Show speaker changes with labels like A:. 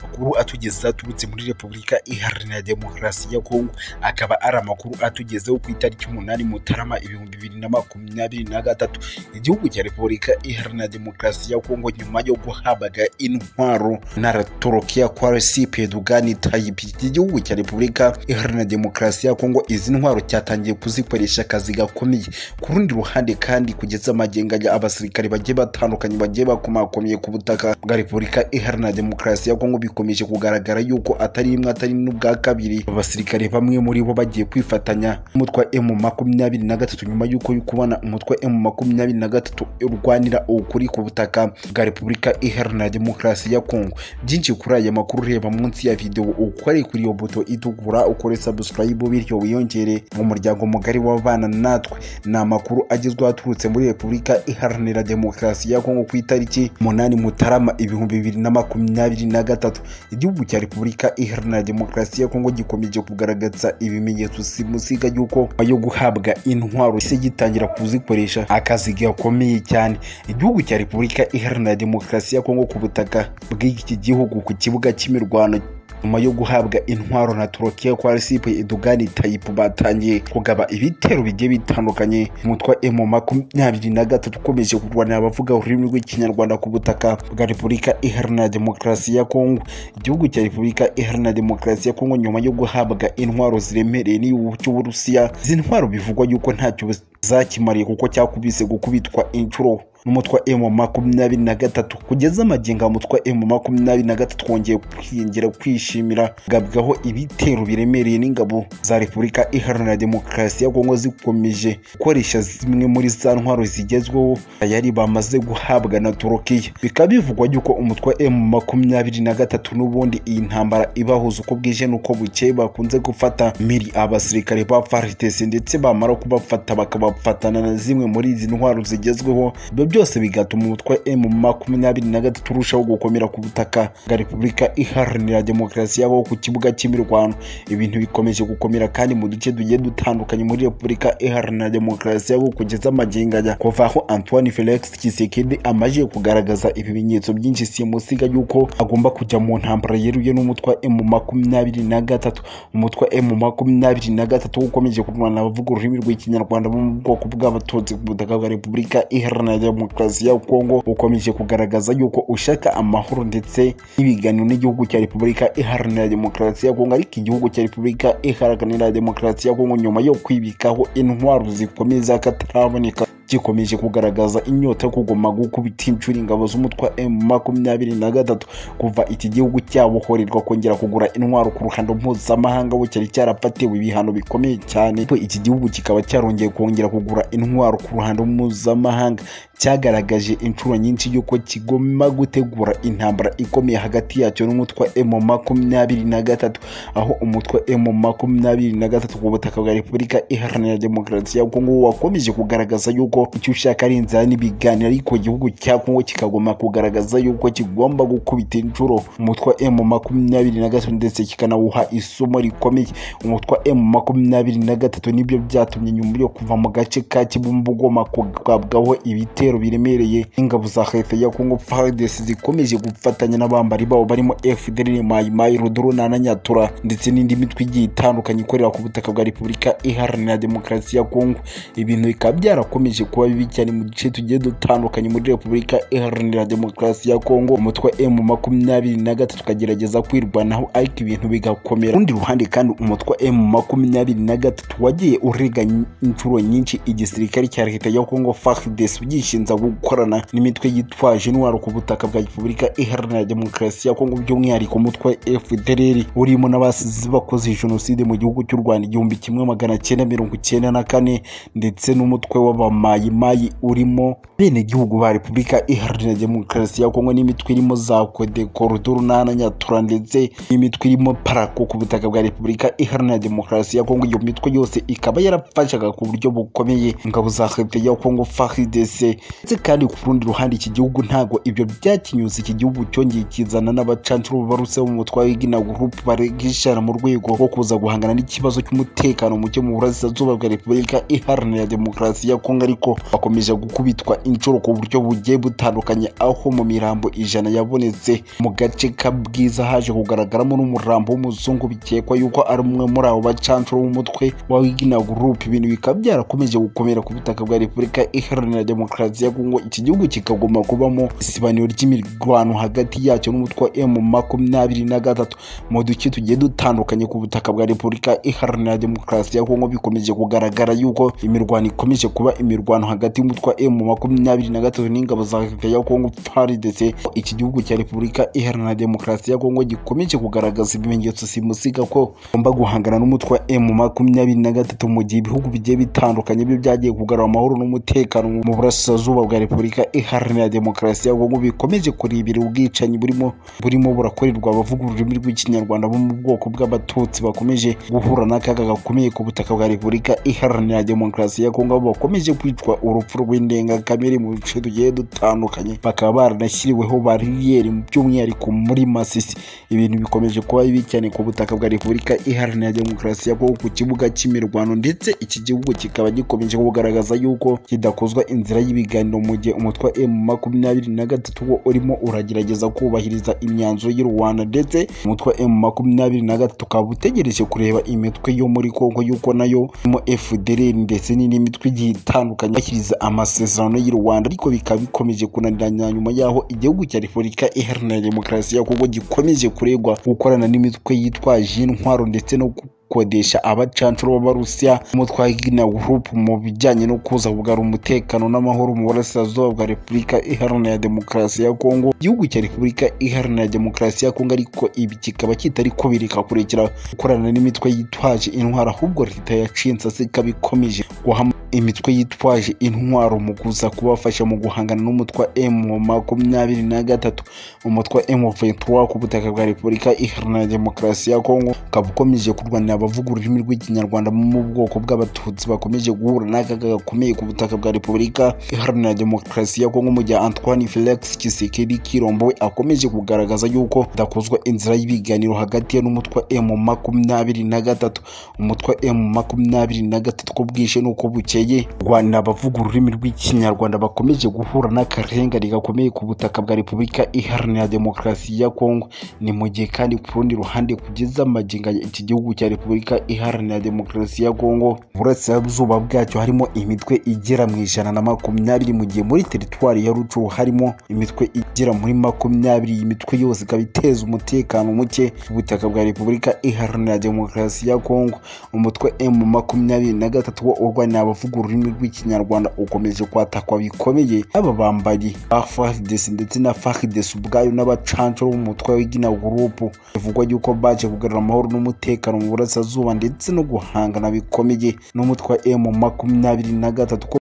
A: amakuru atugeza turutse muri repubulika iharanira demokarasi ya kongo akaba ari amakuru atugezeho ku itariki umunani mutarama ibihumbi bibiri na makumyabiri na gatatu igihugu cya repubulika iharanira demokarasi ya kongo nyuma yo guhabwaga intwaro na torokiya kwa resipe dugani tayipi iki gihugu cya repubulika iharanira demokarasi ya kongo izi ntwaro cyatangiye kuzikoresha akazi gakomeye ku rundi ruhande kandi kugeza amagenga abasirikare bagiye batandukanye bagiye bakomakomeye ku butaka bwa repubulika iharanira demokarasi ya kongo bikomeje kugaragara yuko atari rimwe atari n'ubwa kabiri abasirikare bamwe muri bo bagiye kwifatanya n'umutwe emu makumyabiri na gatatu nyuma y'uko kubona umutwe emu makumyabiri na gatatu urwanira ukuri ku butaka bwa repubulika iharanira demokarasi ya kongo byinshi kuri aya makuru ureba munsi ya videwo ukore kuri iyo buto itukura ukore sabusikarayibu bityo wiyongere mu muryango mugari w'abana natwe ni amakuru agezweho aturutse muri repubulika iharanira demokarasi ya kongo ku itariki umunani mutarama ibihumbi bibiri na makumyabiri na gatatu igihugu cya repubulika iharanira demokarasi ya kongo gikomeje kugaragaza ibimenyetso simusiga y'uko yo guhabwa intwaro ise gitangira kuzikoresha akazi gakomeye cyane igihugu cya repubulika iharanira demokarasi ya kongo ku butaka bw'iki gihugu ku kibuga cy'imirwano nyuma yo guhabwa intwaro na turukiya kwa rcp edugani tayipu batangiye kugaba ibitero bigiye bitandukanye umutwa emu makumyabiri na gatatu ukomeje kurwanira abavuga ururimi rw'ikinyarwanda ku butaka bwa repubulika iharanira demokarasi ya kongo igihugu cya repubulika iharanira demokarasi ya kongo nyuma yo guhabwa intwaro ziremereye n'igihugu cy'uburusiya izi ntwaro bivugwa yuko ntacyo zakimariye kuko cyakubise gukubitwa inshuro n'umutwa emu makumyabiri na gatatu kugeza amagingo umutwa emu makumyabiri na gatatu wongeye kwiyongera kwishimira gabwaho ibitero biremereye n'ingabo za repubulika iharanira demokarasi ya kongo zikomeje gukoresha zimwe muri za ntwaro zigezweho yari bamaze guhabwa na turukiya bikaba bivugwa yuko umutwa emu makumyabiri na gatatu n'ubundi iyi ntambara ibahuza uko bwije n'uko bukeye bakunze gufata miri abasirikare ba faritesi ndetse bamara kubafata bakabafatana na zimwe muri izi ntwaro zigezweho byose bigatuma umutwe emu makumyabiri na gatatu urushaho gukomera ku butaka bwa repubulika iharanira demokarasi yabo ku kibuga cy'imirwano ibintu bikomeje gukomera kandi mu duce tugiye dutandukanye muri repubulika iharanira demokarasi yabo kugeza amagenganya kuva aho antoine felix kisekedi amaze kugaragaza ibimenyetso byinshi simusiga y'uko agomba kujya mu ntambara yeruye n'umutwe emu makumyabiri na gatatu umutwe emu makumyabiri na gatatu ukomeje kurwana abavuga ururimi rw'ikinyarwanda bo mu bwoko bw'abatunzi ku butaka bwa repubulika iharanira demokarasi ya kongo ukomeje kugaragaza yuko ushaka amahoro ndetse n'ibiganiro n'igihugu cya repubulika iharanira demokarasi ya kongo ariko igihugu cya repubulika iharanira demokarasi ya kongo nyuma yo kwibikaho intwaro zikomeye z'akataraboneka gikomeje kugaragaza inyota yo kugoma gukubita inshuro ingabo z'umutwa emu makumyabiri na gatatu kuva iki gihugu cyabohorerwa kongera kugura intwaro ku ruhando mpuzamahanga bo cyari cyarafatiwe ibihano bikomeye cyane iki gihugu kikaba cyarongeye kongera kugura intwaro ku ruhando mpuzamahanga cyagaragaje inshuro nyinshi y'uko kigomba gutegura intambara ikomeye hagati yacyo n'umutwe emu makumyabiri na gatatu aho umutwe emu makumyabiri na gatatu ku butaka bwa repubulika iharanira demokarasi ya kongo wakomeje kugaragaza yuko icyo ushaka ari inzara n'ibiganiro ariko igihugu cya kongo kikagomba kugaragaza yuko kigomba gukubita inshuro umutwe emu makumyabiri na gatatu ndetse kikanawuha isomo rikomeye umutwe emu makumyabiri na gatatu nibyo byatumye nyuma yo kuva mu gace ka kibumbu ugomba kugabwaho ibitero ibitero biremereye ingabo za leta ya Congo FARDC zikomeje gufatanya n'abambari babo barimo FDL Mai Mai Rodrona na Nyatura ndetse n'indi mitwe igiye itandukanye ikorera ku butaka bwa Repubulika Iharanira Demokarasi ya Congo ibintu bikaba byarakomeje kuba bibi cyane mu duce tugiye dutandukanye muri Repubulika Iharanira Demokarasi ya Congo umutwe M makumyabiri na gatatu ukagerageza kwirwanaho ariko ibintu bigakomera urundi ruhande kandi umutwe M makumyabiri na gatatu wagiye urega inshuro nyinshi igisirikare cya leta ya Congo FARDC ugishinzwe birinza gukorana n'imitwe yitwaje intwaro ku butaka bwa repubulika iharanira demokarasi ya kongo by'umwihariko umutwe fdr urimo n'abasizi bakoze jenoside mu gihugu cy'u rwanda igihumbi kimwe magana cyenda mirongo icyenda na kane ndetse n'umutwe w'abamayimayi urimo benegihugu ba repubulika iharanira demokarasi ya kongo n'imitwe irimo za kodeko rudurunana nyatura ndetse n'imitwe irimo parako ku butaka bwa repubulika iharanira demokarasi ya kongo iyo mitwe yose ikaba yarafashaga ku buryo bukomeye ingabo za leta ya kongo faridese ndetse kandi ku rundi ruhande iki gihugu ntabwo ibyo byakinyuze iki gihugu cyongeye kizana n'abacancuro baruse mu mutwa w'igina group barigishana mu rwego rwo kuza guhangana n'ikibazo cy'umutekano muke mu burasirazuba bwa repubulika iharanira demokarasi ya kongo ariko bakomeje gukubitwa inshuro ku buryo bugiye butandukanye aho mu mirambo ijana yabonetse mu gace ka bwiza haje kugaragaramo n'umurambo w'umuzungu bikekwa yuko ari umwe muri abo bacancuro b'umutwe wa w'igina group ibintu bikaba byarakomeje gukomera ku butaka bwa repubulika iharanira demokarasi ya kongo iki gihugu kikagomba kubamo isibaniro ry'imirwano hagati yacyo n'umutwe wa emu makumyabiri na gatatu mu duce tugiye dutandukanye ku butaka bwa repubulika iharanira demokarasi ya kongo bikomeje kugaragara yuko imirwano ikomeje kuba imirwano hagati y'umutwe wa emu makumyabiri na gatatu n'ingabo za leta ya kongo frdc iki gihugu cya repubulika iharanira demokarasi ya kongo gikomeje kugaragaza ibimenyetso simusiga ko bagomba guhangana n'umutwe wa emu makumyabiri na gatatu mu gihe ibihugu bigiye bitandukanye byo byagiye kugarura amahoro n'umutekano mu burasirazuba bwa repubulika iharanira demokarasi ya kongo bikomeje kurebera ubwicanyi burimo burimo burakorerwa abavuga ururimi rw'ikinyarwanda bo mu bwoko bw'abatutsi bakomeje guhura n'akaga gakomeye ku butaka bwa repubulika iharanira demokarasi ya kongo aho bakomeje kwicwa urupfu rw'indengakamere mu bice tugiye dutandukanye bakaba baranashyiriweho bariyeri by'umwihariko muri masisi ibintu bikomeje kuba bibi cyane ku butaka bwa repubulika iharanira demokarasi ya kongo ku kibuga cy'imirwano ndetse iki gihugu kikaba gikomeje kugaragaza yuko kidakozwa inzira y'ibiganiro mu gihe umutwe wa emu makumyabiri na gatatu wo urimo uragerageza kubahiriza imyanzuro y'u rwanda ndetse umutwe wa emu makumyabiri na gatatu ukaba utegereje kureba imitwe yo muri kongo yuko nayo irimo fdr ndetse n'indi mitwe igiye itandukanye bashyiriza amasezerano y'u rwanda ariko bikaba bikomeje kunaniranya nyuma y'aho igihugu cya repubulika iharanira demokarasi ya kongo gikomeje kuregwa gukorana n'imitwe yitwaje intwaro ndetse no gu- gukodesha abacancuro b'abarusiya umutwe wa group mu bijyanye no kuza kugarura umutekano n'amahoro mu burasirazuba bwa repubulika iharanira demokarasi ya kongo igihugu cya repubulika iharanira demokarasi ya kongo ariko ibi kikaba kitari ko bireka kurekera gukorana n'imitwe yitwaje intwaro ahubwo leta yacinze se ikaba ikomeje guhama imitwe yitwaje intwaro mu kuza kubafasha mu guhangana n'umutwe wa emu makumyabiri na gatatu umutwe wa emu ventura ku butaka bwa repubulika iharanira demokarasi ya kongo ukaba ukomeje kurwanira abavuga ururimi rw'ikinyarwanda bo mu bwoko bw'abatutsi bakomeje guhura n'akaga gakomeye ku butaka bwa repubulika iharanira demokarasi ya kongo mu gihe antoine felix kisekedi kirombo we akomeje kugaragaza yuko hadakozwa inzira y'ibiganiro hagati ye n'umutwe wa emu makumyabiri na gatatu umutwe wa emu makumyabiri na gatatu ko bwije n'uko bukeye rwanira abavuga ururimi rw'ikinyarwanda bakomeje guhura n'akarengane gakomeye ku butaka bwa repubulika iharanira demokarasi ya kongo ni mu gihe kandi ku rundi ruhande kugeza magingo aya iki gihugu cya repubulika iharanira demokarasi ya kongo burasirazuba bwacyo harimo imitwe igera mu ijana na makumyabiri mu gihe muri teritwari ya rucu harimo imitwe igera muri makumyabiri iyi mitwe yose ikaba iteza umutekano muke ku butaka bwa repubulika iharanira demokarasi ya kongo umutwe emu makumyabiri na gatatu wo urwanira abavuga ururimi rw'ikinyarwanda ukomeje kwatakwa bikomeye aba bambaye bafaridesi ndetse na faridesi ubwayo n'abacancuro b'umutwe w'igina gurupu bivugwa yuko baje kugarura amahoro n'umutekano mu burasirazuba ndetse no guhangana bikomeye n'umutwe wa emu makumyabiri na gatatu ko